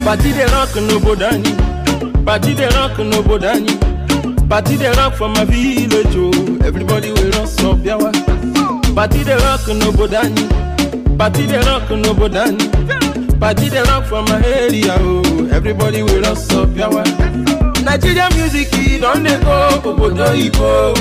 Party dey rock n'obodo anyị. Party dey rock n'obodo anyị. Party dey rock for my village o. Everybody wey run up yawa. Party dey rock n'obodo anyị. Party dey rock n'obodo anyị. Party dey rock for my area o. Everybody wey run up yawa. Nigeria music e don dey go obodo oyibo.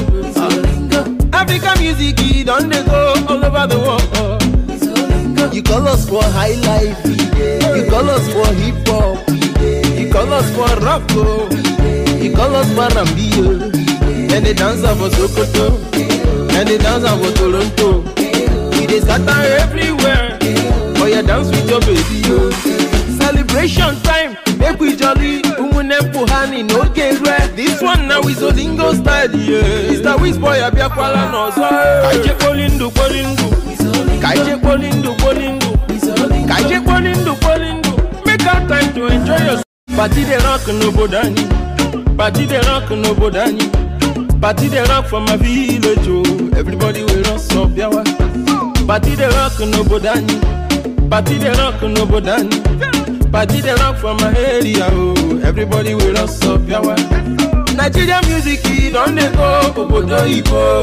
Africa music e don dey go all over the world. You call us for high life, you call us for hip hop, You call us for rock o. you call us for Rambio. And they dance am for Sokoto. And they dance am for Toronto. We dey scatter everywhere. Oh yeah, dance with your baby yo. Celebration time, make we jolly. Umune puhani no rẹ. This one now is Olingo style yeah. Mr. Wizboy Abiakwala n'ọzọ. Kaije kpolindu kpolindu. Kaije kpolindu kpolindu. Kaije kpolindu kpolindu. Make out time to enjoy yourself. Party dey rock n'obodo anyị. Party dey rock n'obodo anyị. Party dey rock for my village o. Everybody wey run up yawa. Party dey rock n'obodo anyị. Party dey rock n'obodo anyị. Party dey rock for my area o. Everybody wey run up yawa. Nigeria music e don dey go obodo oyibo.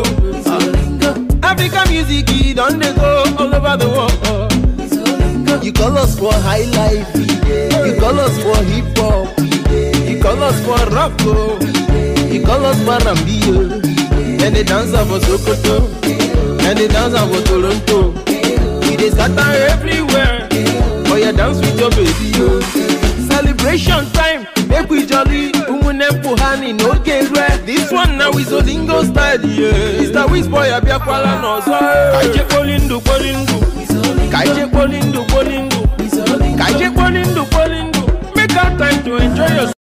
Africa music e don dey go all over the world. You call us for high life, you call us for hip hop, You call us for rock o. you call us for Rambio. And they dance am for Sokoto. And they dance am for Toronto. We dey scatter everywhere. Oh yeah, dance with your baby yo. Celebration time, make we jolly. Umune puhani no rẹ. This one now is Olingo style yeah. Mr. Wizboy Abiakwala n'ọzọ. Kaije kpolindu kpolindu. Kaije kpolindu kpolindu. Kaije kpolindu kpolindu. Make out time to enjoy yourself.